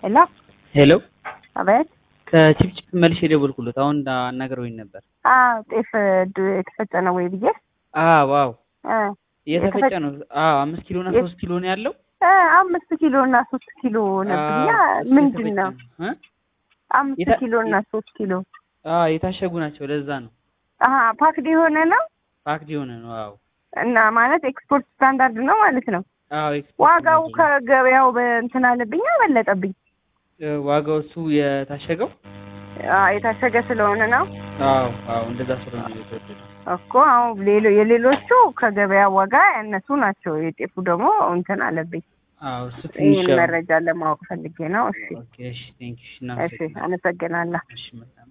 ሄሎ ሄሎ አቤት። ከቺፕቺፕ መልሼ የደወልኩለት አሁን አናግረውኝ ነበር። አዎ ጤፍ ድ- የተፈጨ ነው ወይ ብዬ አዎ አዎ እ የተፈጨ የተፈጨ- ነው። አዎ አምስት ኪሎ እና የት- ሶስት ኪሎ ነው ያለው። እ አምስት ኪሎ እና ሶስት ኪሎ ነብኛ አዎ፣ እሱ ምንድን የተፈጨ ነው? እ? አምስት የታ- ኪሎ እና ሶስት ኪሎ አዎ የታሸጉ ናቸው። ለዛ ነው አሀ ፓክድ የሆነ ነው ፓክድ የሆነ ነው። አዎ እና ማለት ኤክስፖርት ስታንዳርድ ነው ማለት ነው። አዎ ኤክስፖርት ዋጋው ነው። ከገበያው በእንትን አለብኝ በለጠብኝ። እ፣ ዋጋው እሱ የታሸገው አዎ የታሸገ ስለሆነ ነው አዎ አዎ እንደዛ ስለሆነ ነው የተወደደው። እኮ አሁን ሌሎ የሌሎቹ ከገበያ ዋጋ ያነሱ ናቸው። የጤፉ ደግሞ እንትን አለብኝ። አዎ እሱ ትንሽ ይህን ያው- መረጃ ለማወቅ ፈልጌ ነው። እሺ ኦኬ እሺ ቴንክ ዩ እሺ፣ አመሰግናለሁ። እሺ መልካም